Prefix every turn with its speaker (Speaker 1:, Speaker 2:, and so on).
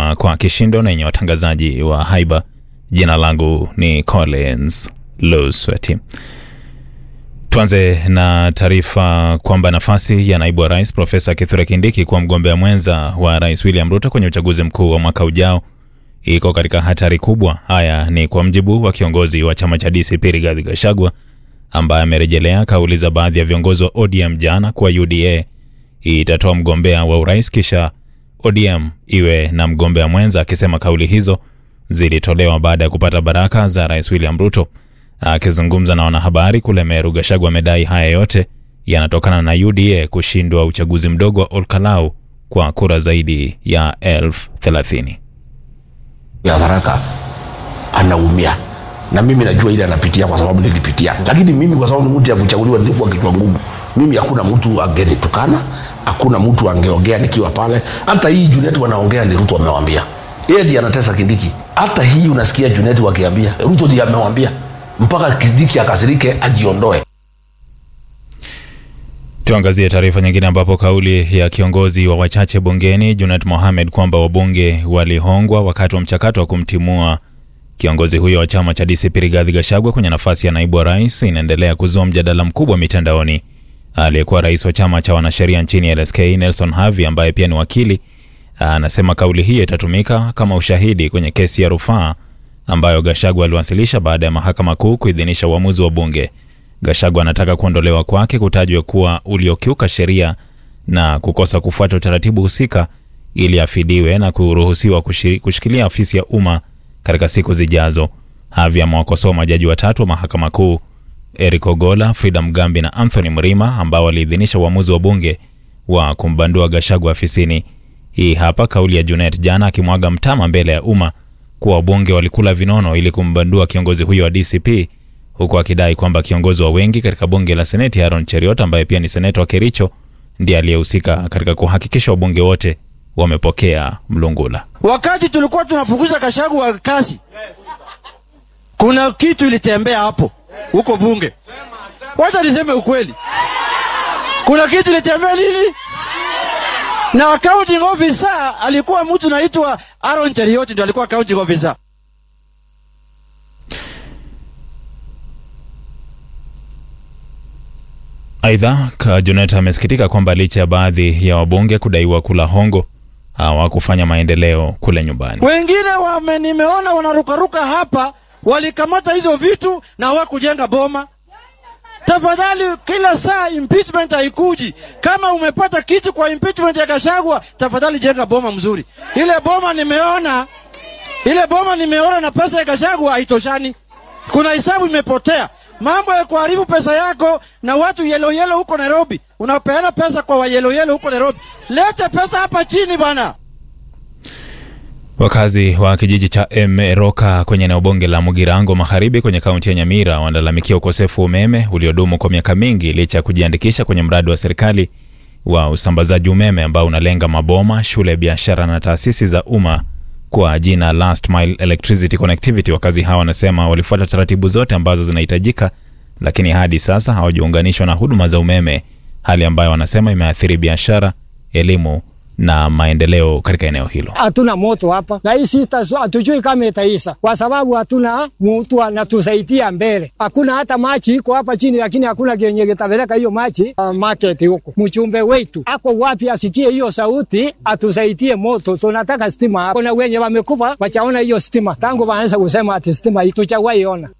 Speaker 1: inaendelea kwa kishindo na yenye watangazaji wa haiba. Jina langu ni Collins Lusweti. Tuanze na taarifa kwamba nafasi ya naibu wa rais Profesa Kithure Kindiki kuwa mgombea mwenza wa rais William Ruto kwenye uchaguzi mkuu wa mwaka ujao iko katika hatari kubwa. Haya ni kwa mjibu wa kiongozi wa chama cha DCP Rigathi Gachagua ambaye amerejelea kauli za baadhi ya viongozi wa ODM jana kuwa UDA itatoa mgombea wa urais kisha ODM iwe na mgombea mwenza, akisema kauli hizo zilitolewa baada ya kupata baraka za rais William Ruto. Akizungumza na wanahabari kule Meru, Gachagua amedai haya yote yanatokana na UDA kushindwa uchaguzi mdogo wa Olkalau kwa kura zaidi ya elfu thelathini.
Speaker 2: ya Tharaka anaumia na mimi najua ile anapitia kwa sababu nilipitia, lakini mimi kwa sababu ni mtu ya kuchaguliwa nilikuwa kichwa ngumu. Mimi hakuna mtu angenitukana, hakuna mtu angeongea nikiwa pale. Hata hii Junet wanaongea ni Ruto amewambia, yeye ndiye anatesa Kindiki. Hata hii unasikia Junet wakiambia Ruto ndiye amewambia, mpaka Kindiki akasirike ajiondoe.
Speaker 1: Tuangazie taarifa nyingine ambapo kauli ya kiongozi wa wachache bungeni Junet Mohamed kwamba wabunge walihongwa wakati wa mchakato wa kumtimua kiongozi huyo wa chama cha DCP Rigathi Gachagua kwenye nafasi ya naibu wa rais inaendelea kuzua mjadala mkubwa mitandaoni. Aliyekuwa rais wa chama cha wanasheria nchini LSK Nelson Havi, ambaye pia ni wakili, anasema kauli hiyo itatumika kama ushahidi kwenye kesi ya rufaa ambayo Gachagua aliwasilisha baada ya mahakama kuu kuidhinisha uamuzi wa bunge. Gachagua anataka kuondolewa kwake kutajwa kuwa uliokiuka sheria na kukosa kufuata utaratibu husika ili afidiwe na kuruhusiwa kushiri- kushikilia ofisi ya umma katika siku zijazo. Havi amewakosoa majaji watatu wa mahakama kuu Eric Ogola, Frida Mugambi na Anthony Mrima ambao waliidhinisha uamuzi wa bunge wa kumbandua Gachagua afisini. Hii hapa kauli ya Junet jana akimwaga mtama mbele ya umma kuwa wabunge walikula vinono ili kumbandua kiongozi huyo wa DCP huku akidai kwamba kiongozi wa wengi katika bunge la Seneti Aaron Cheriot ambaye pia ni seneta wa Kericho ndiye aliyehusika katika kuhakikisha wabunge wote wamepokea mlungula.
Speaker 3: Wakati tulikuwa tunafukuza Gachagua kazi, kuna kitu ilitembea hapo huko bunge. Wacha niseme ukweli, kuna kitu ilitembea lili na accounting officer alikuwa mtu naitwa Aaron Cheriot, ndio alikuwa accounting officer.
Speaker 1: Aidha, Ka- Junet amesikitika kwamba licha ya baadhi ya wabunge kudaiwa kula hongo hawakufanya maendeleo kule nyumbani.
Speaker 3: Wengine wame nimeona wanarukaruka hapa, walikamata hizo vitu na hawakujenga boma. Tafadhali, kila saa impeachment haikuji. Kama umepata kitu kwa impeachment ya Gachagua, tafadhali jenga boma mzuri. Ile boma nimeona, ile boma nimeona na pesa ya Gachagua haitoshani. Kuna hisabu imepotea. Mambo ya kuharibu pesa yako na watu yelo yelo huko Nairobi, unapeana pesa kwa wa yelo yelo huko Nairobi. Lete pesa hapa chini bwana.
Speaker 1: Wakazi wa kijiji cha Emeroka kwenye eneo bunge la Mugirango Magharibi kwenye kaunti ya Nyamira wanalalamikia ukosefu wa umeme uliodumu kwa miaka mingi licha ya kujiandikisha kwenye mradi wa serikali wa usambazaji umeme ambao unalenga maboma, shule, biashara na taasisi za umma kwa jina Last Mile Electricity Connectivity. Wakazi hawa wanasema walifuata taratibu zote ambazo zinahitajika, lakini hadi sasa hawajaunganishwa na huduma za umeme, hali ambayo wanasema imeathiri biashara, elimu na maendeleo katika eneo hilo.
Speaker 4: hatuna moto hapa na hii sita su- hatujui kama itaisha kwa sababu hatuna mtu anatusaidia mbele. Hakuna hata machi iko hapa chini, lakini hakuna kenye kitapeleka hiyo machi uh, market huko. Mchumbe wetu ako wapi? Asikie hiyo sauti, atusaidie moto. Tunataka stima hapa. Kuna wenye wamekufa wachaona hiyo stima tangu waanza kusema ati stima hii tuchawaiona.